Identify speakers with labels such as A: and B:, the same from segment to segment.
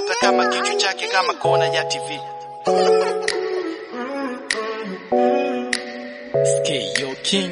A: hata kama kichwa chake kama kona ya TV. Skio King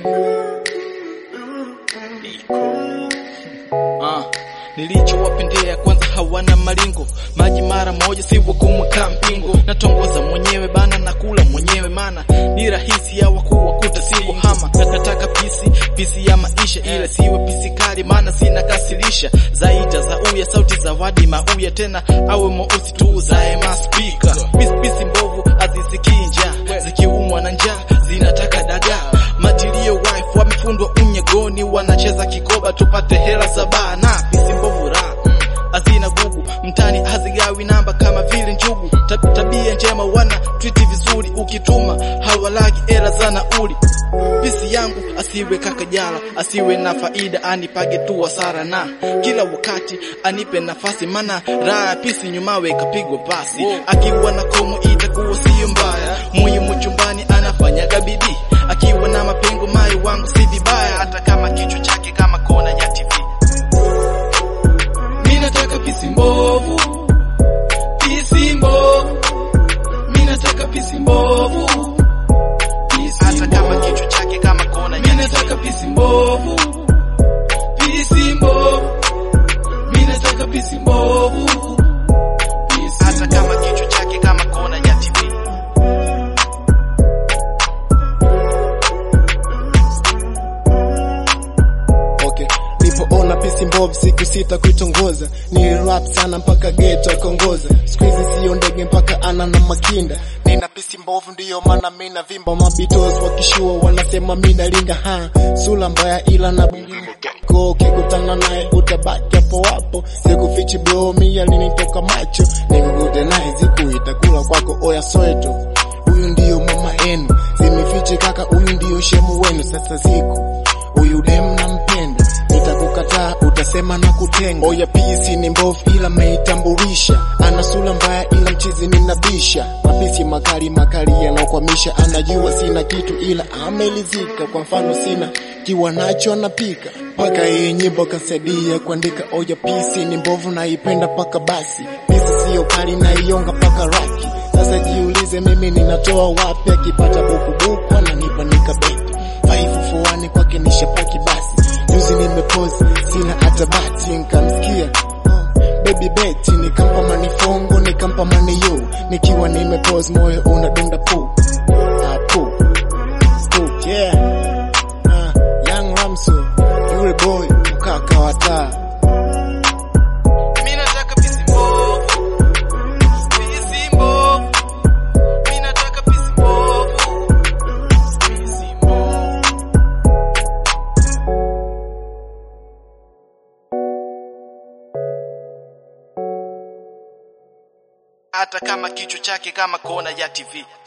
A: Iko Ah, nilichowapendea kwanza hawana malingo, maji mara moja si wakumweka mpingo, natongoza mwenyewe bana, nakula mwenyewe mana ni rahisi ya wakuu wakuta si hama, nakataka pisi pisi ya maisha, ila siwe pisi kali, maana sina kasilisha zaita za uya sauti za wadi mauya, tena awe mweusi tu zae maspika pisi pisi mbovu azisikii njaa, zikiumwa na njaa zinataka dagaa matilio wife wamefundwa unyegoni, wanacheza kikoba tupate hela za baa na pisi mbovu raha mm, hazina gugu mtani, hazigawi namba kama vile njugu. Tab- Tabia njema wana twiti vizuri, ukituma hawalagi hela za nauli. Pisi yangu asiwe kakajala, asiwe na faida, anipage tu hasara, na kila wakati anipe nafasi, mana raha ya pisi nyumawe kapigwa pasi. Akiwa na komo itakuwa siyo mbaya, muhimu chumbani anafanyaga bidii, akiwa na mapengo mai wangu si vibaya, hata kama kichwa chake kama kona ya TV. Mimi nataka pisi mbovu, pisi mbovu, mimi nataka pisi mbovu, pisi hata kama kichwa chake kama kona ya mimi nataka pisi mbovu, pisi mbovu, mimi nataka pisi mbovu, pisi hata kama kichwa chake kama kona ya TV.
B: Okay. Nilipoona pisi mbovu siku sita kuitongoza, nilirap sana mpaka geto akongoza. Siku hizi sio ndege mpaka ana na makinda, nina pisi mbovu ndiyo maana mina vimba. Mabitos wakishua wanasema mina linga ha sula mbaya ila na ko ukikutana naye utabaki hapo hapo, sikufichi bro, mi alinitoka macho, nimgude naye ziku itakula kwako oya soeto huyu ndiyo mama enu, simifiche kaka, huyu ndiyo shemu wenu. Sasa ziku huyu dem nampenda, nitakukataa utasema na kutenga. Oya pisi ni mbovu ila meitambulisha, ana sura mbaya ila mchizi ninabisha. Mapisi makali makali yanaokwamisha, anajua sina kitu ila amelizika. Kwa mfano sina kiwa nacho anapika mpaka yeye nyimbo kasaidia kuandika. Oya pisi ni mbovu naipenda paka basi, pisi siyo kali naionga paka raki. Sasa jiulize mimi ninatoa wapi? Akipata bukubuku ananipa nikabeti faifufuani kwake nishapaki basi. Juzi nimepozi sina hata bati, nkamsikia oh, baby beti, nikampa manifongo nikampa maniyo, nikiwa nimepozi moyo unadunda pu ah, pu pu yeah ah, young Ramso yule boy mkaka wa taa
A: Mimi nataka pisi mbovu, pisi mbovu. Mimi nataka pisi mbovu, pisi mbovu. Hata kama kichwa chake kama kona ya TV.